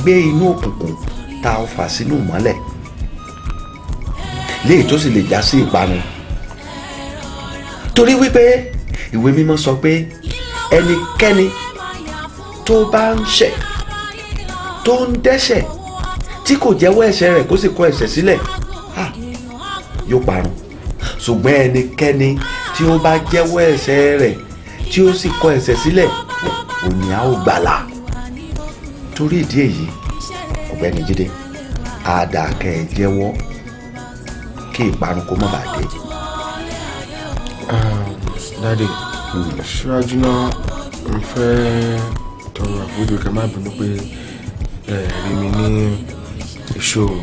gbé inú òkùnkùn tá a fà sínú ìmọ́lẹ̀ léyìí tó sì lè já sí ìparun torí wípé ìwé mímọ́ sọ pé ẹnikẹ́ni tó bá ń ṣẹ̀ tó ń dẹ́ṣẹ̀ tí kò jẹ́wọ́ ẹ̀ṣẹ̀ rẹ̀ kó sì kọ̀ ẹ̀ṣẹ̀ sílẹ̀ ah, yóò parun ṣùgbọ́n ẹnikẹ́ni tí ó bá jẹ́wọ́ ẹ̀ṣẹ̀ rẹ̀ tí ó sì kọ̀ ẹ̀ṣẹ̀ sílẹ̀ òní á ó gbàlà torí ìdí èyí ọ̀gbẹ́ni Jídé àdàkẹ́ ẹ jẹ́wọ́ kí ìparun kó má bàa dé. dáde ṣíwájú náà n fẹ́ tọrọ àforíjì kẹ́ má bínú pé ẹ rí mi ní ìṣòro.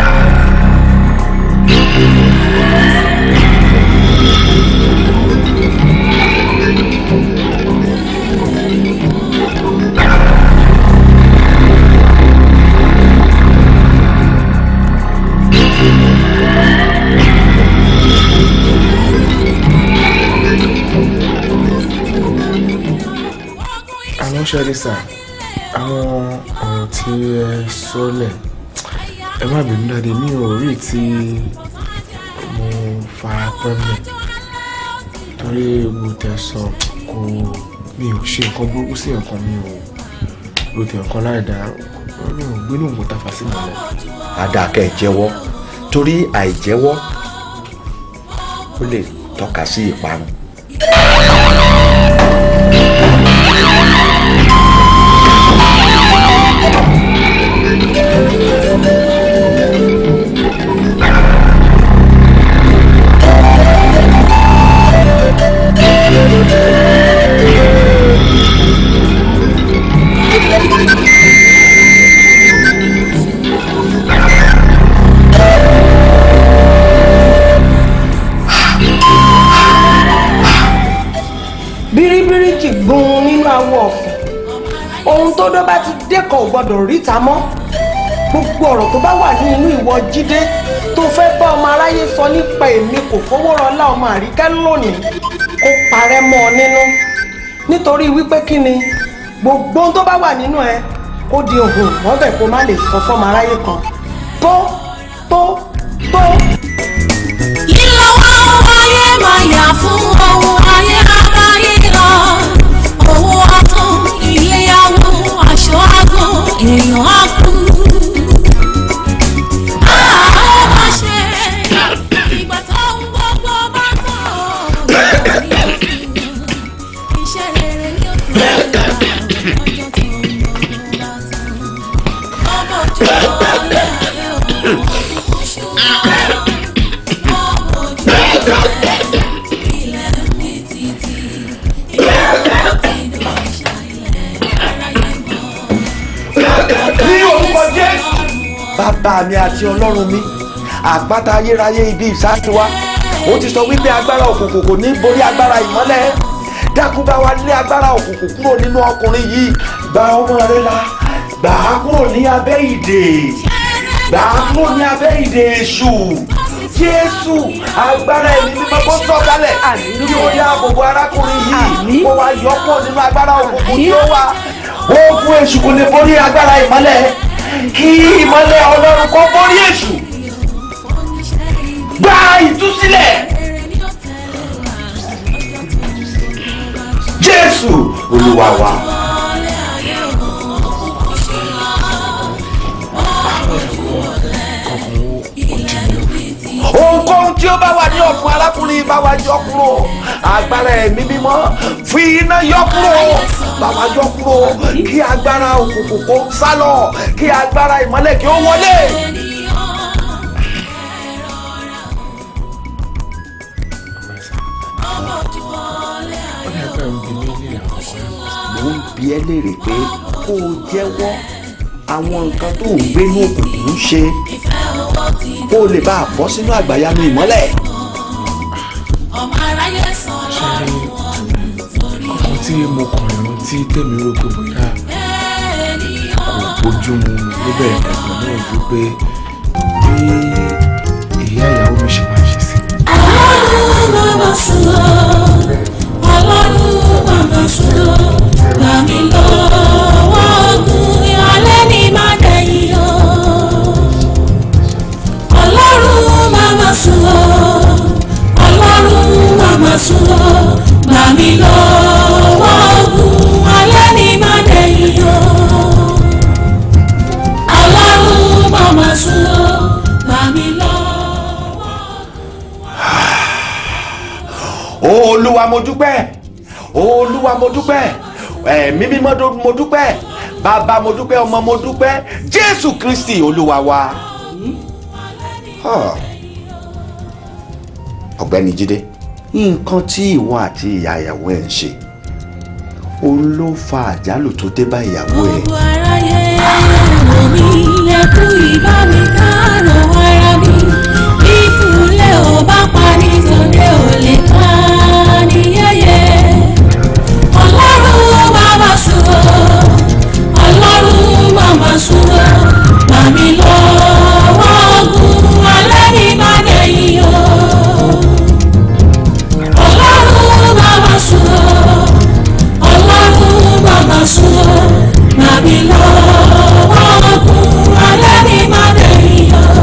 àwọn ṣẹ́rí sà àwọn ọ̀rọ̀ tí ẹ sọ́lẹ̀ ẹ má bínú dáadé mi ò rí tí mo fara pẹ́ mẹ́ torí mo tẹ̀ sọ kò mi ò ṣe nǹkan burúkú sí nǹkan mi ò ro tẹ̀ nǹkan láì dá mi ò gbénú ògùn tàfà sí mọ́lẹ̀. àdàkẹ́ jẹ́wọ́ torí àìjẹ́wọ́ ó lè tọ́ka sí ìparun. bíríbírí jì gbun nínú awọ ọ̀fìn ohun tó dọ́ bá ti dẹ́kọ̀ ò gbọ́dọ̀ ríta mọ́ gbogbo ọ̀rọ̀ tó bá wà ní inú ìwọ jíde tó fẹ́ bá ọmọ aráyé sọ nípa èmi kò fowó rọlá ọmọ àríkẹ́ lónìí kó parẹ́ mọ́ ọ nínú nítorí wípé kí ni gbogbo ohun tó bá wà nínú ẹ kó di òhun mọ́bẹ̀ kó má lè sọ fọ́mọ aráyé kan tó tó tó. Ìlọ ohun ayé máa yà fún ohun ayé aráyé lọ. Owó atún, ìléyàwó, aṣọ àgọ́, èèyàn á kú. Àá ó máa ṣe ìgbà tó ń gbogbo bá tán. Iṣẹ́ rere ni ó fi ń gbà lọ́jọ́ tó ń gbogbo bá tán. Ọmọ ojú ọ̀lẹ́ ayé òun kò ṣùgbọ́n. ní orúkọ jésù. bàbá mi àti ọlọ́run mi àpáta ayérayé ibi ìsáàtì wa ó ti sọ wípé agbára òkùnkùn kò ní borí agbára ìmọ́lẹ̀ dákun bá wa lé agbára òkùnkùn kúrò nínú ọkùnrin yìí gba ọmọ rẹ là gbà á kúrò ní abẹ́ ìdè gbà á kúrò ní abẹ́ ìdè èṣù jésù agbára ẹ̀mí mímọ́ kó sọ̀kalẹ̀ kí ó dáàbò bo arákùnrin yìí kó wá yọ kúrò nínú agbára òkùnkùn tí ó wà ogun èṣù kò lè borí agbára ìmọ́lẹ̀ kí ìmọ́lẹ̀ ọlọ́run kó borí èṣù gba ìtúsílẹ̀ jésù olúwa wa. ohunkóhun tí ó bá wà ní ọ̀fun arákùnrin bá wa yọ kúrò agbára ẹ̀mí mímọ́ fi iná yọ kúrò bá wa yọ kúrò kí agbára òkùnkùn kó sálọ kí agbára ìmọ́lẹ̀ kí ó wọlé. mo ń bi ẹ́ léèrè pé kó o jẹ́wọ́ àwọn nǹkan tó ń gbé ní òkùnkùn ṣe kó o lè bá a bọ́ sínú àgbàyanu ìmọ́lẹ̀. ọmọ aráyé sọ lọ́rùn ọkàn tí mo kàn rántí tèmi rò pé bóyá kò bójú mu níbẹ̀ ẹ̀gbọ́n náà ju pé bí ìyá ìyàwó mi ṣe máa ṣe sí mi. ọlọ́run bàbá sùlọ ọlọ́run bàbá sùlọ gbà mí lọ́wọ́ ogun alẹ́ ní má dẹ̀ màmá sùn ó gbà mí lọ́wọ́ ogun alẹ́ ní má dẹ̀yìn o. ọlọ́run màmá sùn ó gbà mí lọ́wọ́. olúwa mo dúpẹ́ olúwa mo dúpẹ́ ẹ̀mí mímọ́ dó- mo dúpẹ́ bàbá mo dúpẹ́ ọmọ mo dúpẹ́ jésù kristi olúwa wa. Ah. ọ̀gbẹ́ni jídé nǹkan tí ìwọ àti ìyá ìyàwó ẹ̀ ń ṣe òun ló fa àjálù tó dé bá ìyàwó ẹ̀. gbogbo aráyé wò mí ẹkú ìbá mi kárò ara mi ìkúlẹ̀ ò bá pa nítorí ò lè ká ní yẹ́yẹ́ ọlọ́run bàbá sùúrù ọlọ́run màmá sùúrù màmí lọ́wọ́ ogun alẹ́ ní bàdẹ́yìn o ọlọ́run bàbá sùúrù ọlọ́run bàbá sùn ó màmí lọ́wọ́ ogun alẹ́ ní mádẹ́yìn o.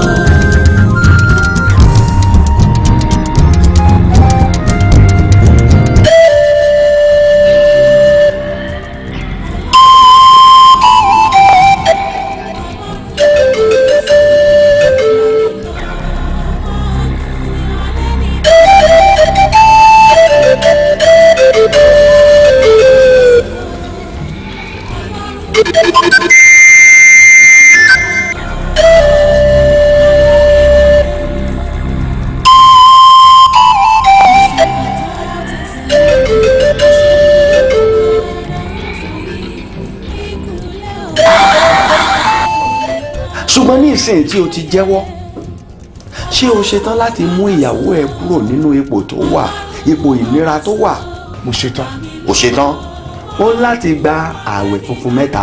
ṣùgbọ́n ní ìsìn tí o ti jẹ́wọ́ ṣé o ṣetán láti mú ìyàwó ẹ kúrò nínú ipò tó wà ipò ìnira tó wà mo ṣetán o ṣetán ó ń láti gba ààwẹ̀ funfun mẹ́ta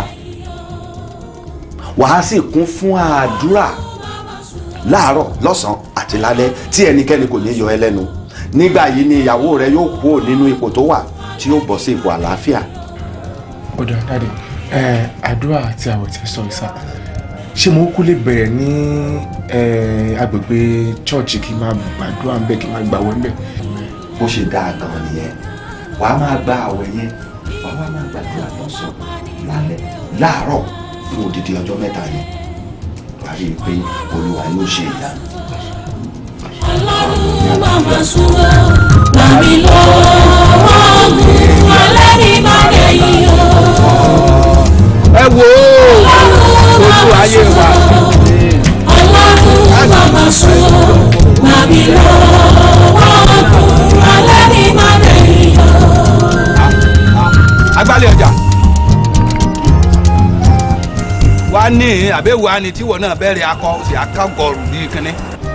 wàá sì kún fún àdúrà láàárọ̀ lọ́sàn-án àti lálẹ́ tí ẹnikẹ́ni kò ní yọ ẹ́ lẹ́nu nígbà yìí ni ìyàwó rẹ yóò kúrò nínú ipò tó wà tí yóò bọ́ sí ipò àlàáfíà ó dà dáadé ẹ àdúrà àti àwẹ̀ tí ẹ sọ ìsà ṣé mo kú lè bẹ̀rẹ̀ ní ẹ, agbègbè chọ́ọ̀chì kí n máa gbàdúrà ń bẹ̀ kí n máa gbàwẹ̀ ń bẹ̀. bó ṣe dáa gan nìyẹn wàá máa gba àwẹ̀ yẹn wàá wá máa gbàdúrà lọ́sàn-án lálẹ́ láàárọ̀ fún odidi ọjọ́ mẹ́ta yẹn wàá rí i pé olúwa yóò ṣe ìyanu. ọlọ́run màmá sùn ó màmí lọ́wọ́ ogun alẹ́ ní mádẹ́yìn o. ẹ wo ojú ayé wa ọlọ́run màmá sùn ó màmí lọ́wọ́ ogun alẹ́ ní mádẹ́yìn o. agbálẹ̀ ọjà wa ní àbẹ̀wò àni tíwọ náà bẹ̀rẹ̀ akọ sí akágọrù bíi kínní.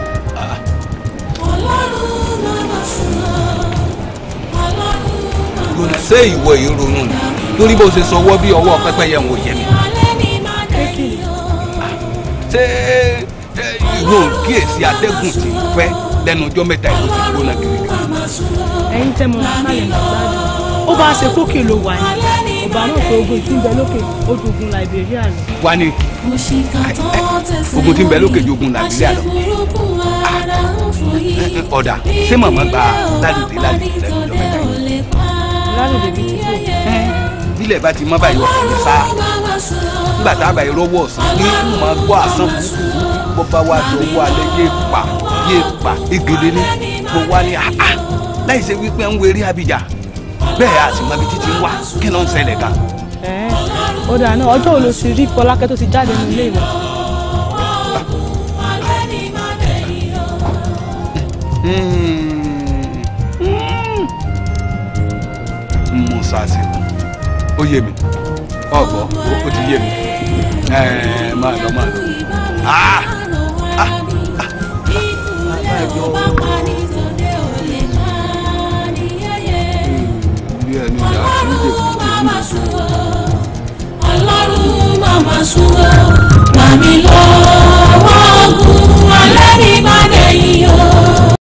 ọlọ́run màmá sùn ó ọlọ́run màmá lónìí ṣé ìwọ yìí ronú ni torí bó ṣe sọwọ́ bí ọwọ́ pẹ́pẹ́yẹ ń wò yẹ mi. alẹ́ ní mádẹ́yìn o. ṣé ẹ, ìwọ ò kíyèsí atẹ́gùn tí ń fẹ́ lẹ́nu ọjọ́ mẹ́ta ìlú ti gbóná kiri. ẹ̀yin tẹ́ mọ kálẹ̀ ní gbádùn ó bá ṣe kókè ló wà ní ọba náà pé ogun tí ń bẹ lókè ó dogun Liberia lọ. wá ní ogun tí ń bẹ lókè ju ogun Liberia lọ. ọ̀dà ṣé màmá gba lálùdé lálùdé lẹ́nu ọjọ́ mẹ́ta yìí. lálùdé bíi ti kò bílẹ̀ bá ti mọ́ báyìí ọkàn mi sá nígbà tá a bá irọ́wọ́ ọ̀sán ní mọ̀ gbọ́ àsán burúkú bó bá wá di owó alẹ́ yé pa yé pa egede ní mo wá ní àá láì ṣe wípé ń werí abidjà bẹ́ẹ̀ a sì mọ ibi títí ń wá kí ló ń ṣẹlẹ̀ gan. ẹ̀ ó dà náà ọjọ́ wo ló ti rí Fọlákẹ́ tó ti jáde ní ilé ìwé. mo ṣàṣìkò ó yé mi ọ̀gbọ́ ó ti yé mi ẹ̀ẹ́ máa lọ máa lọ. Ah! bí ẹni ìyá tí ń dè ọlọ́run màmá sùn ó màmí lọ